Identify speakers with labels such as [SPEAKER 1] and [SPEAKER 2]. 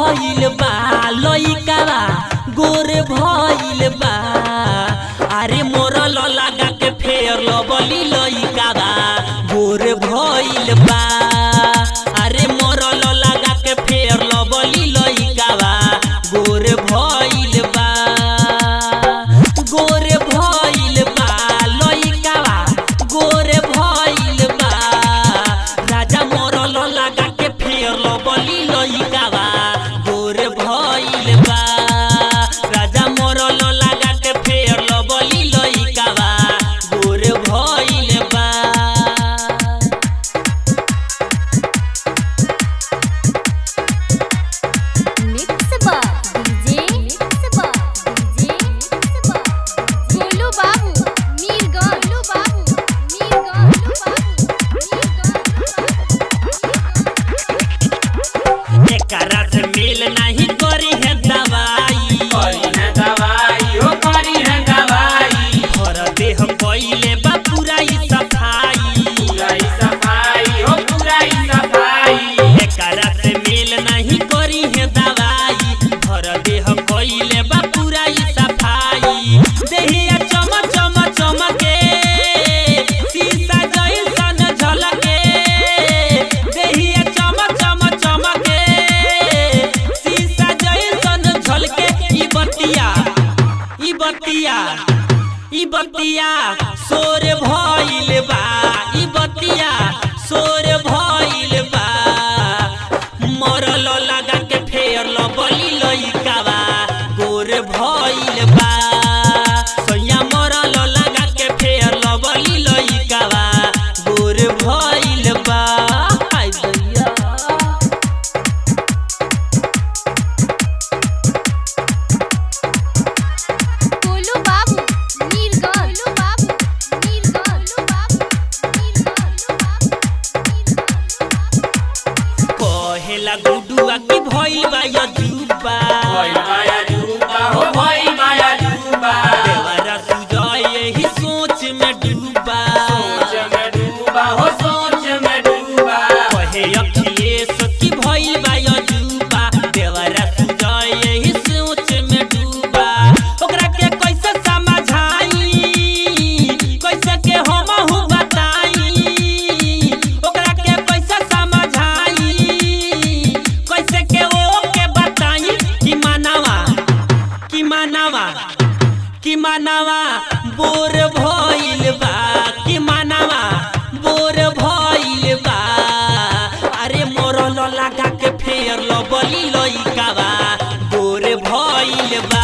[SPEAKER 1] भइल बा लइकावा गोर भइल बा अरे मोरल लगा के फेर लबली लइकावा गोर भइल बा अरे मोरल लगा के फेर लबली लइकावा गोर भइल बा गोर भइल बा लइकावा गोर भइल बा राजा मोरल लगा के फेर लबली लइकावा गोर भइल बा राजा मोरल लगा के फेर लबली लइकावा गोर भइल बा
[SPEAKER 2] मिक्स बा डीजे मिक्स बा डीजे मिक्स बा गोलू बाबू मीरगंज गोलू बाबू मीरगंज गोलू बाबू
[SPEAKER 1] एकरा से मेल नहीं करी है दवाई
[SPEAKER 3] करी है दवाई हो करी है दवाई
[SPEAKER 1] भर देह पहिले बा पूरा ही सफाई
[SPEAKER 3] पूरा ही सफाई हो पूरा ही सफाई
[SPEAKER 1] एकरा से मेल नहीं करी है दवाई भर देह पहिले बा पूरा ही सफाई देहिया चम चम चमके शीशा जैसन झलके देहिया चम चम चमके शीशा जैसन झलके ई बतिया ई बतिया ई बतिया सोर भइल बा ई बतिया सोर भइल बा मरल लगा के फेर लबली लइकावा गोर भइल बा सैया मरल लगा के फेर लबली लइकावा गोर भइल बा हाय दैया
[SPEAKER 2] गोलू बाबू मीरगंज गोलू बाबू मीरगंज गोलू बाबू मीरगंज
[SPEAKER 1] कहेला गुडुआ की भइल बा यजुबा
[SPEAKER 3] भई माया डूबा हो भई माया डूबा
[SPEAKER 1] देवरा सुजय यही सोच में डूबा
[SPEAKER 3] सोच में डूबा हो सोच में डूबा
[SPEAKER 1] कहे अखिलेश की भइल बा यजुबा देवरा सुजय यही सोच में डूबा ओकरा के कैसे समझाई कैसे के हम हूँ बताई ओकरा के कैसे समझाई कैसे के ओ के बताई कि मानवा कि मानवा कि मानवा बोर भइल बा कि मानवा बोर भइल बा अरे मोरल लगा के फेर लबली लइकावा बोर भइल बा